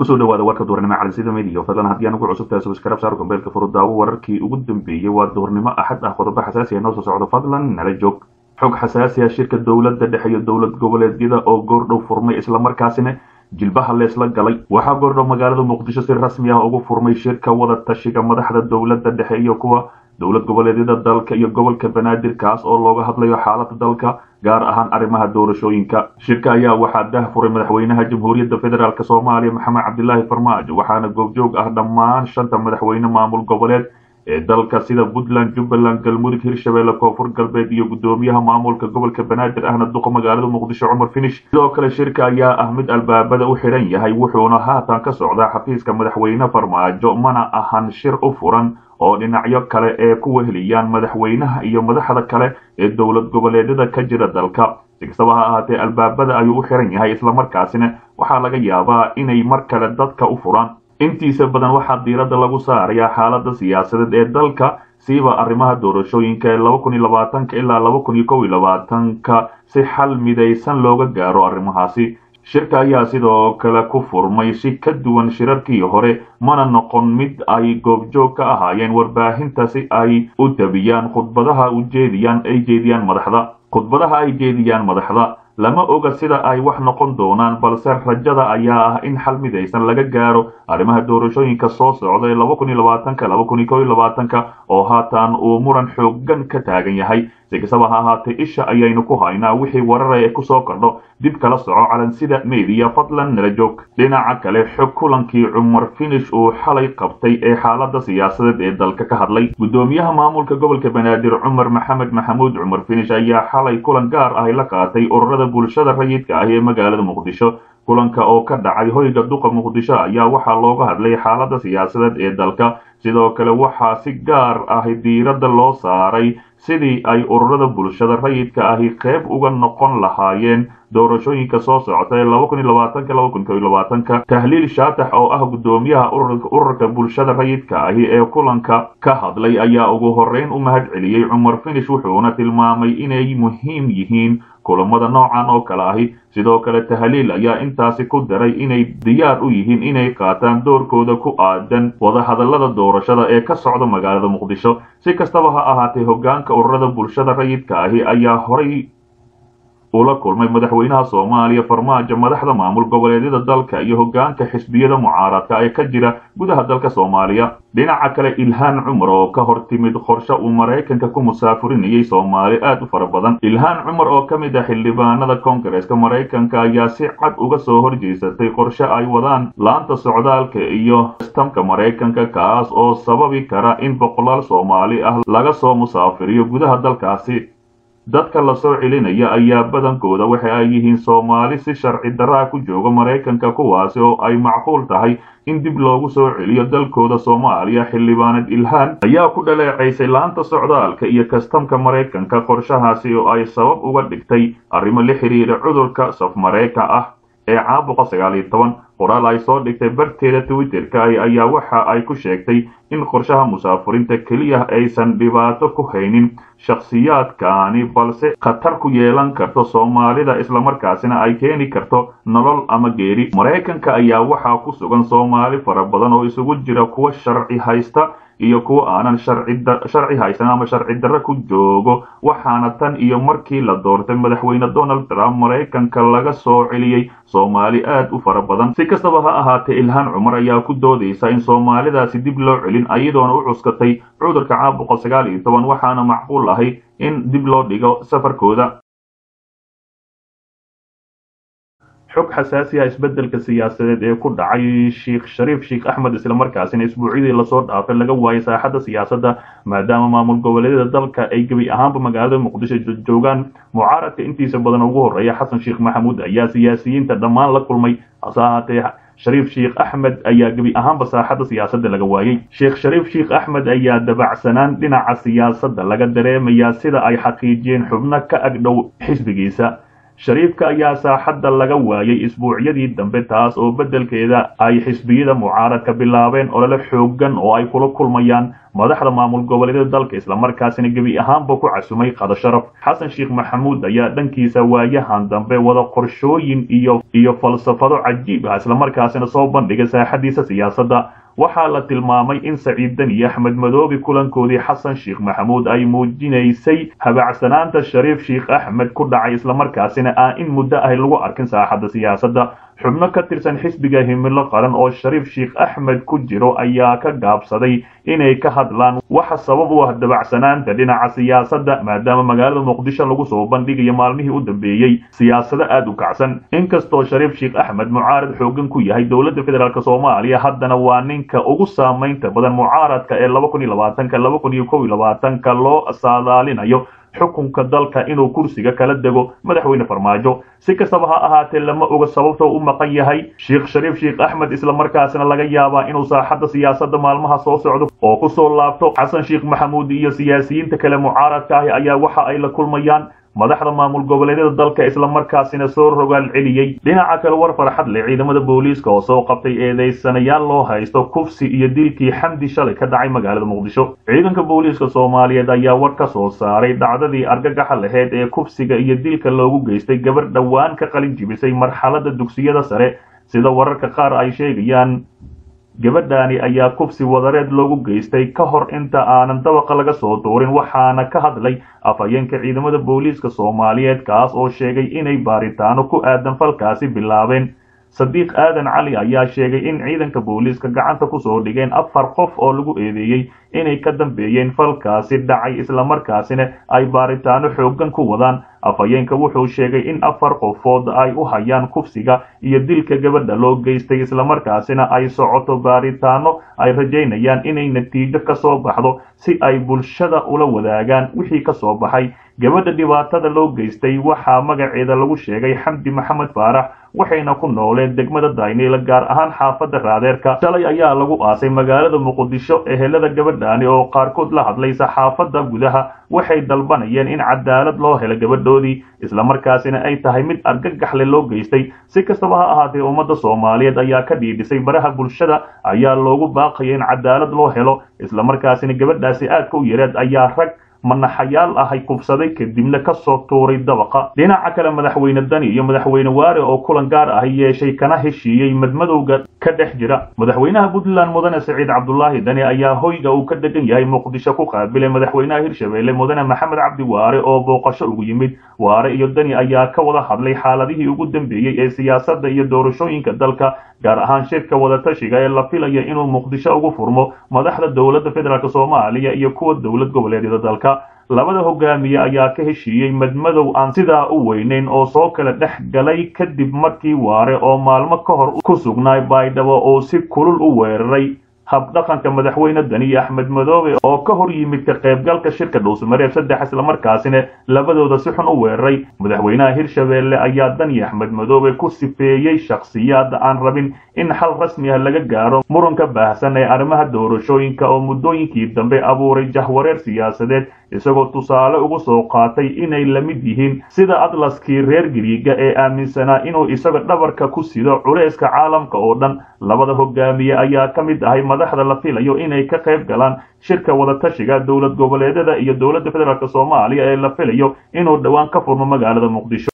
kusoo dhawaada warka duhurnimo calisida mediya fadlan haddii aan ugu cusubtahay subscribe saar gambeelka furudaawo wararkii ugu dambeeyey waa duhurnimo axad ah qodobo xasaasi ah noo soo socdo fadlan nala joog xog xasaasi ah shirka dowladda dhexe iyo dowlad goboleedyada oo goordhow furmay islamarkaasina jilbaha leesla galay waxaa goordhow magaalada muqdisho si rasmi ah ugu furmay shirka wada tashiga madaxda dowladda dhexe iyo kuwa dowlad goboleedyada dalka iyo gobolka banaadir kaas oo looga hadlayo xaalada dalka gaar ahaan arrimaha doorashooyinka shirka ayaa waxaa dah furay madaxweynaha jamhuuriyadda federaalk soomaaliya maxamed cabdilaahi farmaajo waxaana goobjoog ah dhammaan shanta madaxweyne maamul goboleed ee dalka sida puntland jubbaland galmudug hirshabelle koonfur galbeed iyo guddoomiyaha maamulka gobolka banaadir ahna duqa magaalada muqdisho cumar finish sidoo kale shirka ayaa ah mid albaabada u xidhan yahay wuxuuna haatan ka socdaa xafiiska madaxweyne farmaajo mana ahan shir u furan oo dhinacyo kale ee ku weheliyaan madaxweynaha iyo madaxda kale ee dowlad goboleedyada ka jira dalka si kastaba ha ahaatee albaabada ayuu u xiran yahay islamarkaasina waxaa laga yaabaa inay mar kale dadka u furaan intiisa badan waxaa diiradda lagu saarayaa xaalada siyaasadeed ee dalka siiba arrimaha doorashooyinka ee laba kun iyo labaatanka ilaa laba kun iyo kow iyo labaatanka si xal midaysan looga gaaro arrimahaasi shirka ayaa sidoo kale ku furmay si ka duwan shirarkii hore mana noqon mid ay goobjoog ka ahaayeen warbaahinta si ay u tabiyaan khudbadaha ujeediyaan ay jeediyaan madaxda khudbadaha ay jeediyaan madaxda lama oga sida ay wax noqon doonaan balse rajada ayaa ah in xal midaysan laga gaaro arrimaha doorashooyinka soo socda ee laba kun iyo labaatanka laba kun iyo kow iyo labaatanka oo haatan uu muran xoogan ka taagan yahay si kastaba ha ahaatee isha ayaynu ku haynaa wixii warara ee kusoo kordho dib kala soco calansida mediya fadlan nala joog dhinaca kale xog kulankii cumar finish uu xalay qabtay ee xaalada siyaasadeed ee dalka ka hadlay guddoomiyaha maamulka gobolka banaadir cumar maxamed maxamuud cumar finish ayaa xalay kulan gaar ah la qaatay ururada bulshada rayidka ah ee magaalada muqdisho kulanka oo ka dhacay hoyga duqa muqdisho ayaa waxaa looga hadlay xaalada siyaasadeed ee dalka sidoo kale waxaa si gaar ah diiradda loo saaray sidii ay ururada bulshada rayidka ahi qayb uga noqon lahaayeen doorashooyinka soo socota ee laba kun iyo labaatanka laba kun kow iyo labaatanka tahliil shaatax oo ah guddoomiyaha ururka bulshada rayidka ahi ee kulanka ka hadlay ayaa ugu horreyn u mahad celiyey cumar finish wuxuuna tilmaamay inay muhiim yihiin kulamada noocan oo kale ahi sidoo kale tahliil ayaa intaasi ku daray inay diyaar u yihiin inay qaataan doorkooda ku aadan wadahadallada doorashada ee ka socda magaalada muqdisho si kastaba ha ahaatee hoggaanka ururada bulshada rayidka ahi ayaa horay ula kulmay madaxweynaha soomaaliya farmaajo madaxda maamul goboleedyada dalka iyo hoggaanka xisbiyada mucaaradka ee ka jira gudaha dalka soomaaliya dhinaca kale ilhaan cumar oo ka hor timid qorshe uu maraykanka ku musaafurinayay soomaali aad u fara badan ilhaan cumar oo ka mid ah xildhibaanada koongareeska maraykanka ayaa si cad uga soo horjeesatay qorshe ay wadaan laanta socdaalka iyo sistamka maraykanka kaas oo sababi kara in boqolaal soomaali ah laga soo musaafiriyo gudaha dalkaasi dadka la soo celinaya ayaa badankooda waxa ay yihiin soomaali si sharci daraa ku jooga maraykanka kuwaasi oo ay macquul tahay in dib loogu soo celiyo dalkooda soomaaliya xildhibaanad ilhaan ayaa ku dhaleecaysay laanta socdaalka iyo kastamka maraykanka qorshahaasi oo ay sabab uga dhigtay arrimo la xidhiira cudurka safmareyka ah ee caabuqa sagaal iyo toban qoraal ay soo dhigtay barteeda twitterka ayaa waxa ay ku sheegtay in qorshaha musaafurinta keliya aysan dhibaato ku haynin shakhsiyaadkaani balse khatar ku yeelan karto soomaalida islamarkaasina ay keeni karto nolol ama geeri maraykanka ayaa waxaa ku sugan soomaali fara badan oo isugu jira kuwa sharci haysta iyo kuwa aanan sharci haysan ama sharci darre ku joogo waxaana tan iyo markii la doortay madaxweyne donald trump maraykanka laga soo celiyey soomaali aad u fara badan si kastaba ha ahaatee ilhaan cumar ayaa ku doodaysa in soomaalidaasi dib loo celin ayadoona u cuskatay cudurka caabuqa sagaal iyo toban waxaana macquul ahay in dib loo dhigo safarkooda xog xasaasi ah isbeddelka siyaasadeed ee ku dhacay sheikh shariif sheikh axmed islamarkaasina isbuucyadii lasoo dhaafay laga waayay saaxadda siyaasadda maadaama maamul goboleedyada dalka ay gebi ahaanba magaalada muqdisho joogaan mucaaradka intiisa badan ugu horreeya xasan sheekh maxamuud ayaa siyaasiyiinta dhammaan la kulmay hase ahaatee shariif sheikh axmed ayaa gebi ahaanba saaxadda siyaasadda laga waayey sheekh shariif sheikh axmed ayaa dabacsanaan dhinaca siyaasadda laga dareemayaa sida ay xaqiijiyeen xubno ka agdhow xisbigiisa shariifka ayaa saaxadda laga waayay isbuucyadii dambe taas oo beddelkeeda ay xisbiyada mucaaradka bilaabeen olole xoogan oo ay kula kulmayaan madaxda maamul goboleedyada dalka islamarkaasina gebi ahaanba ku casumay qado sharaf xasan sheekh maxamuud ayaa dhankiisa waayahan dambe wada qorshooyin iyo iyo falsafado cajiib ah islamarkaasina soo bandhigay saaxadiisa siyaasadda waxaa la tilmaamay in saciid deni axmed madoobe kulankoodii xasan sheekh maxamuud ay muujinaysay habacsanaanta shariif sheekh axmed ku dhacay islamarkaasina aan in muddo ahy lagu arkin saaxadda siyaasadda xubno ka tirsan xisbiga himilo qaran oo shariif sheekh axmed ku jiro ayaa ka gaabsaday inay ka hadlaan waxa sabab u ah dabacsanaanta dhinaca siyaasadda maadaama magaalada muqdisho lagu soo bandhigayo maalmihii u dambeeyey siyaasado aada u kacsan inkastoo shariif sheekh axmed mucaarad xoogan ku yahay dowladda federaalk soomaaliya haddana waa ninka ugu saamaynta badan mucaaradka ee laba kun iyo labaatanka laba kun iyo kow iyo labaatanka loo saadaalinayo xukunka dalka inuu kursiga kala dego madaxweyne farmaajo si kastaba ha ahaatee lama oga sababta u maqan yahay sheekh shariif sheekh axmed islamarkaasina laga yaabaa inuu saaxadda siyaasadda maalmaha soo socdo oo kusoo laabto xasan sheekh maxamuud iyo siyaasiyiinta kale mucaaradka ahi ayaa waxa ay la kulmayaan madaxda maamul goboleedyada dalka islamarkaasina soo rogaal celiyey dhinaca kale war farxad leh ciidamada booliiska oo soo qabtay eedeysanayaal loo haysto kufsi iyo dilkii xamdi shalay ka dhacay magaalada muqdisho ciidanka booliiska soomaaliyeed ayaa war ka soo saaray dhacdadii argagaxa laheyd ee kufsiga iyo dilka loogu geystay gabar dhowaan ka qalin jibisay marxaladda dugsiyada sare sida wararka qaar ay sheegayaan gabadhaani ayaa kufsi wadareed loogu geystay ka hor inta aanan dabaqa laga soo duurin waxaana ka hadlay afhayeenka ciidamada booliiska soomaaliyeed kaas oo sheegay inay baaritaano ku aadan falkaasi bilaabeen sadiiq aadan cali ayaa sheegay in ciidanka booliiska gacanta kusoo dhigeen afar qof oo lagu eedeeyey inay ka dambeeyeen falkaasi dhacay islamarkaasina ay baaritaano xoogan ku wadaan afhayeenka wuxuu sheegay in afar qofood ay u hayaan kufsiga iyo dilka gabadha loo geystay islamarkaasina ay socoto baaritaano ay rajaynayaan inay natiijo ka soo baxdo si ay bulshada ula wadaagaan wixii ka soo baxay gabadha dhibaatada loo geystay waxaa magaceeda lagu sheegay xamdi maxamed faarax waxayna ku nooleen degmada dayniila gaar ahaan xaafadda raadeerka shalay ayaa lagu aasay magaalada muqdisho ehelada gabadhaani oo qaarkood la hadlay saxaafadda gudaha waxay dalbanayeen in cadaalad loo helo gabadhoodii islamarkaasina ay tahay mid argagaxle loo geystay si kastaba ha ahaatee ummadda soomaaliyeed ayaa ka dhiidhisay baraha bulshada ayaa loogu baaqaya in cadaalad loo helo islamarkaasina gabadhaasi aadka u yareed ayaa rag manaxayaal ahay kubsaday kadibna ka soo tuuray dabaqa dhinaca kale madaxweyne dani iyo madaxweyne waare oo kulan gaar ah yeeshay kana heshiiyey madmadowga ka dhex jira madaxweynaha puntland mudane saciid cabdulaahi dani ayaa hoyga uu ka degan yahay muqdisho ku qaabilay madaxweynaha hirshabeelle mudane maxamed cabdi waare oo booqasho ugu yimid waare iyo dani ayaa ka wada hadlay xaaladihii ugu dambeeyey ee siyaasadda iyo doorashooyinka dalka gaar ahaan shirka wadatashiga ee la filaya inuu muqdisho ugu furmo madaxda dowladda federaalk soomaaliya iyo kuwa dowlad goboleedyada dalka labada hogaamiye ayaa ka heshiiyey madmadow aan sidaa u weynayn oo soo kala dhex galay kadib markii waare oo maalmo ka hor ku sugnaay baydhabo oo si kulul u weeraray habdhaqanka madaxweyne dani axmed madoobe oo ka hor yimid ka qaybgalka shirka dhuusmareeb saddex islamarkaasina labadooda si xun u weeraray madaxweynaha hirshabeelle ayaa dani axmed madoobe ku sifeeyey shakhsiyaad aan rabin in xal rasmi ah laga gaaro muranka baahsan ee arrimaha doorashooyinka oo muddooyinkii dambe abuuray jahwareer siyaasadeed isagoo tusaale ugu soo qaatay inay la mid yihiin sida atlaskii reer giriiga ee aaminsanaa inuu isaga dhabarka ku sido culayska caalamka oo dhan labada hogaamiye ayaa ka mid ahay madaxda la filayo inay ka qayb galaan shirka wadatashiga dowlad goboleedyada iyo dowladda federaalk soomaaliya ee la filayo inuu dhowaan ka furmo magaalada muqdisho